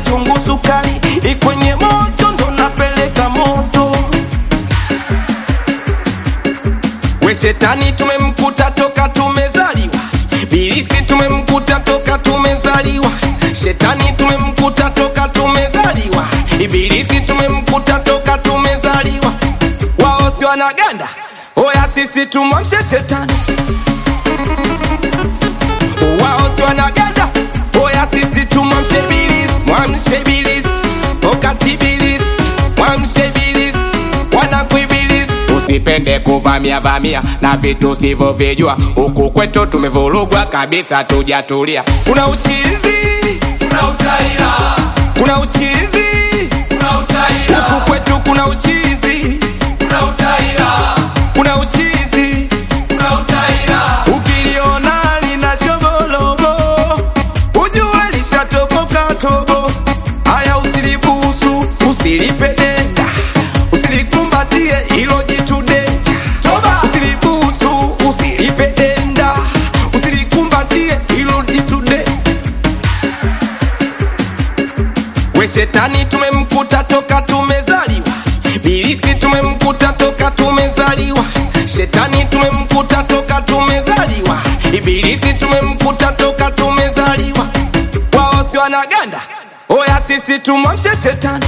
chungu sukari ikwenye moto ndo napeleka moto we shetani tumemkuta toka tumezaliwa bilisi tumemkuta toka tumezaliwa shetani tumemkuta toka tumezaliwa ibilisi tumemkuta toka tumezaliwa wao si wanaganda oya sisi tumwamshe shetani wao si wanaganda oya sisi tumwamshe bilisi mwamshe bilisi okati bilisi mwamshe bilisi wanakuibilisi usipende kuvamia vamia na vitu sivyovijua huku kwetu tumevurugwa kabisa tujatulia kuna uchizi Kuna utaila, kuna uchizi kuna utaila, huku kwetu kuna uchizi kuna utaila, kuna uchizi kuna utaila. ukiliona lina shobolobo ujue lishatoboka tobo haya usilibusu usilipe denda usilikumbatie ilo jitu denja Toba! usilibusu usilipe denda usilikumbatie ilo jitu de we shetani tumemkuta toka tumezaliwa bilisi tumemkuta toka tumezaliwa shetani tumemkuta toka tumezaliwa ibilisi tumemkuta toka tumezaliwa wao si wanaganda oya sisi tumwamshe shetani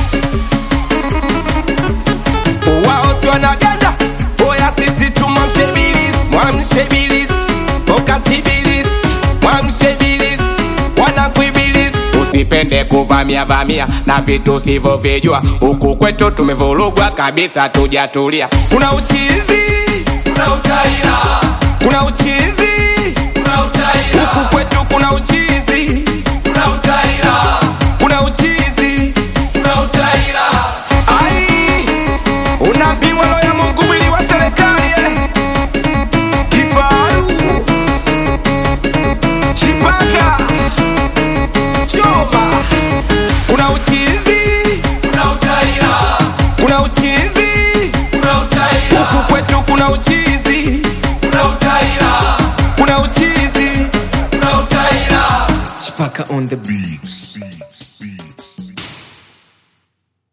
wao si wanaganda oya sisi tumwamshe bilisi mwamshe bilisi wakati bilisi mwamshe bilisi wanakuibilisi usipende kuvamia vamia na vitu sivyovijua huku kwetu tumevurugwa kabisa tujatulia kuna uchizi Kuna utaila, kuna uchizi kuna utaila, huku kwetu kuna uchizi kuna utaila, kuna uchizi kuna utaila. ai unapimwa lo ya mungu mwili wa serikali eh. kifaru chipaka choba kuna uchizi Kuna utaila, kuna uchizi kuna utaila, huku kwetu kuna uchizi kuna utaila, kuna uchizi kuna utaila. Chipaka on the beats.